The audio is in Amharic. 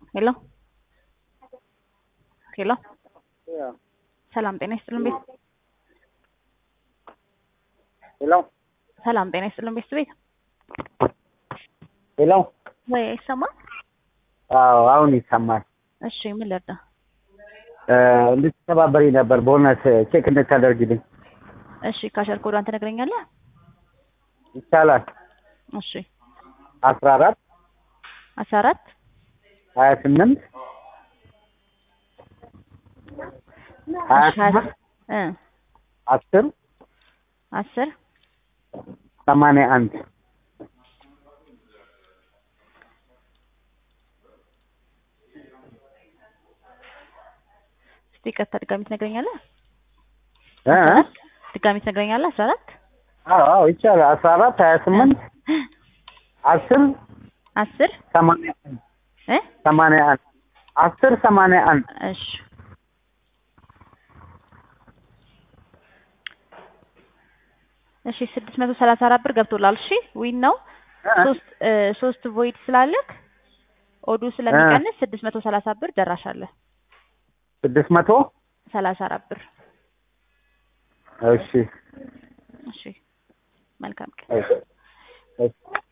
ሄሎ ሄሎ ሰላም ጤና ይስጥልን ቤት ሄሎ ሰላም ጤና ይስጥልን ቤት ቤት ሄሎ ወይ አይሰማም? አዎ አሁን ይሰማል። እሺ ምን ልርዳ? እንድትተባበሪ ነበር ቦነስ ቼክ እንድታደርግልኝ እሺ ካሸር ኮዷን ትነግረኛለህ? ይቻላል። እሺ አስራ አራት አስራ አራት ሀያ ስምንት ሀያ እሺ ሀያ ስምንት እ አስር አስር ሰማንያ አንድ እስቲ ቀጥታ ድጋሚ ትነግረኛለህ? እ እ? ድጋሚ ትነግረኛለህ? አስራ አራት አዎ አዎ ይቻላል። አስራ አራት ሀያ ስምንት አስር አስር ሰማንያ አንድ እ ሰማንያ አንድ አስር ሰማንያ አንድ እሺ እሺ ስድስት መቶ ሰላሳ አራት ብር ገብቶላል። እሺ ዊን ነው። እ እ? ሶስት እ ሶስት ቮይድ ስላለክ ኦዱ ስለሚቀንስ ስድስት መቶ ሰላሳ ብር ደራሽ አለ። ስድስት መቶ ሰላሳ አራት ብር እሺ እሺ መልካም ቀን። እሺ እሺ